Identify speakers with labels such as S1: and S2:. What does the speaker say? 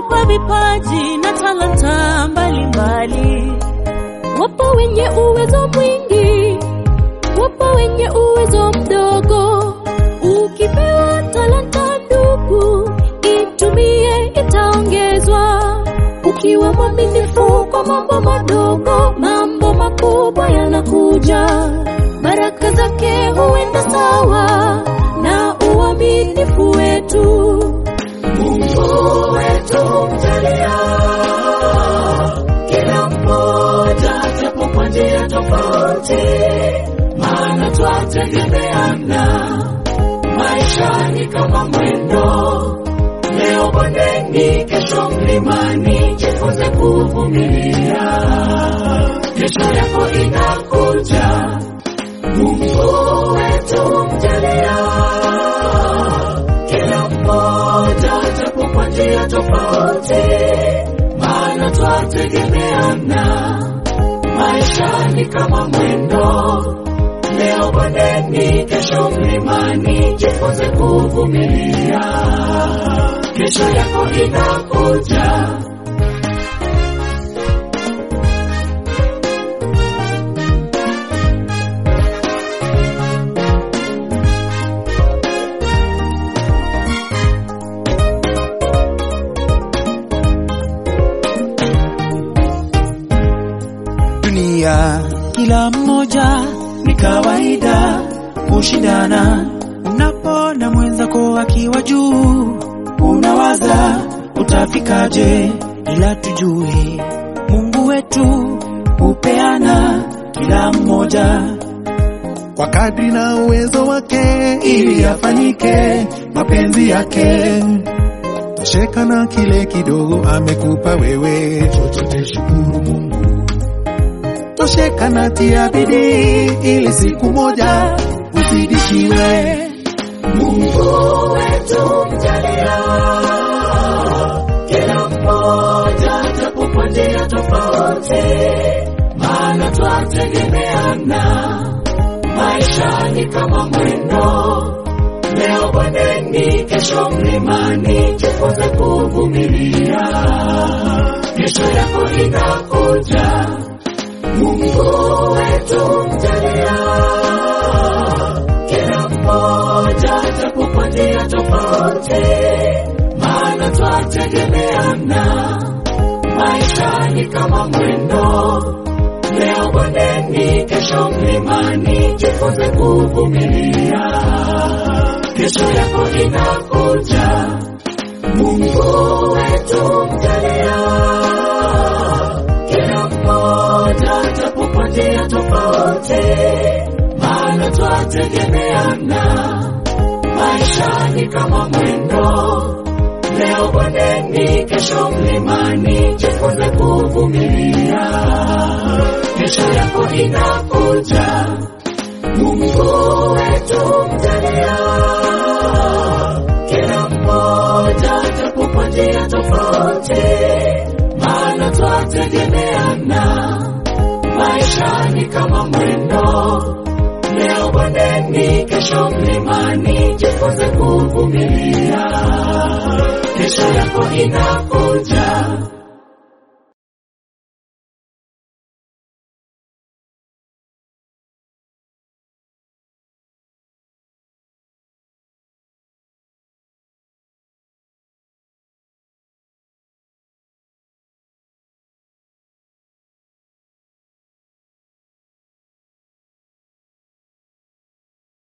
S1: kwa vipaji na talanta mbalimbali.
S2: Wapo wenye uwezo mwingi, wapo wenye uwezo mdogo. Ukipewa talanta ndugu, itumie, itaongezwa. Ukiwa mwaminifu kwa mambo madogo, mambo makubwa yanakuja. Baraka zake huenda sawa na uaminifu wetu.
S3: Mungu wetu mjalia kila mmoja japo kwa njia tofauti, maana twategemeana. Maisha ni kama mwendo, leo bondeni, kesho mlimani. Jifunze kuvumilia, kesho yako inakuja. Mungu wetu mjalia kila mmoja japo kwa njia tofauti, maana twategemeana. Maisha ni kama mwendo, leo bondeni, kesho mlimani. Jifunze kuvumilia, kesho yako inakuja.
S4: dunia kila mmoja ni kawaida kushindana. Unapona mwenzako akiwa juu, unawaza utafikaje, ila tujue Mungu wetu hupeana kila mmoja
S5: kwa kadri na uwezo wake, ili afanyike mapenzi yake. Tosheka na kile kidogo amekupa wewe, chochote shukuru Mungu. Tosheka na tia bidii, ili siku moja uzidishiwe.
S3: Mungu wetu mjalia kila mmoja japo kwa njia tofauti, maana twategemeana. Maisha ni kama mwendo, leo bondeni, kesho mlimani. Jifunze kuvumilia, kesho yako inakuja. Mungu wetu mjalia kila mmoja japo kwa njia tofauti, maana twategemeana. Maisha ni kama mwendo, leo bondeni, kesho mlimani. Jifunze kuvumilia, kesho yako inakuja. Mungu wetu mjalia kila mmoja japo kwa njia tofauti, maana twategemeana. Maisha ni kama mwendo, leo bondeni, kesho mlimani. Jifunze kuvumilia, kesho yako inakuja. Mungu wetu mjalia kila mmoja japo kwa njia tofauti, maana twategemeana. Maisha ni kama mwendo, leo bondeni, kesho mlimani. Jifunze kuvumilia, kesho yako inakuja.